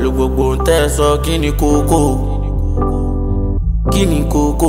pẹ̀lú gbogbo ohun tẹ́ ẹ sọ kí ni kókó kí ni kókó.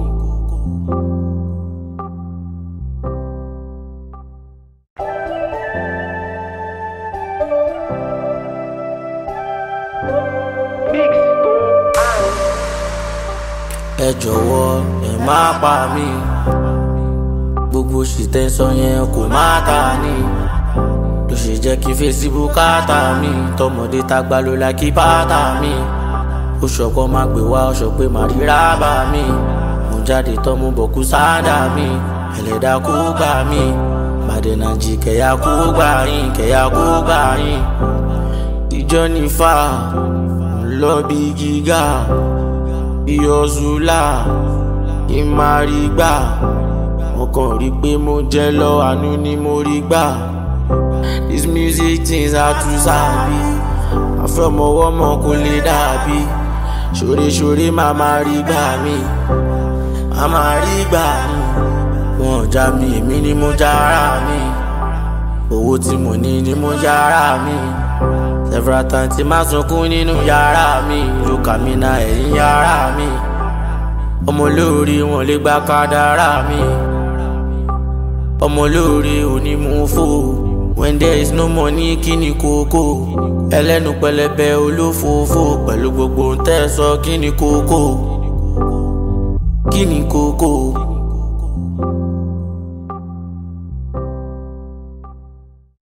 ẹ jọ̀wọ́ ẹ má pa mí gbogbo ṣìtẹ́sọ yẹn kò má ta ni ló ṣe jẹ́ kí Facebook káàtà mi tọmọdé tàgbà ló la kí bàtà mi ó ṣọ̀kọ́ má gbé wá ọ̀ṣọ́ pé má rí rábà mi mo jáde tán mo bọ̀ kú sáádà mi ẹlẹ́dà kó gbà mí màdẹ̀nàjì kẹ̀yà kó gbà yín kẹ̀yà kó gbà yín ìjọ nífà ńlọ bí gíga ìyọ̀zùlà ìmàrígbà mo kàn rí pé mo jẹ́ lọ àánú ni mo rí gbà this music things are too sabi àfẹ́mọ̀wọ́mọ kò lè dàbí ṣoreṣore máa máa rí gbà mí máa máa rí gbà mí wọn ò já mi èmi ni mo já ara mi owó tí mo ní ni mo já ara mi several times tí máa sunkún nínú yàrá mi lùkà mi náà ẹ̀yìn yàrá mi ọmọ olóore wọn lè gba kádàrá mi ọmọ olóore onímùfò when there is no money kí ni kókó ẹlẹ́nu pẹlẹbẹ olófòófó pẹ̀lú gbogbo ohun tẹ́ ẹ sọ kí ni kókó kí ni kókó.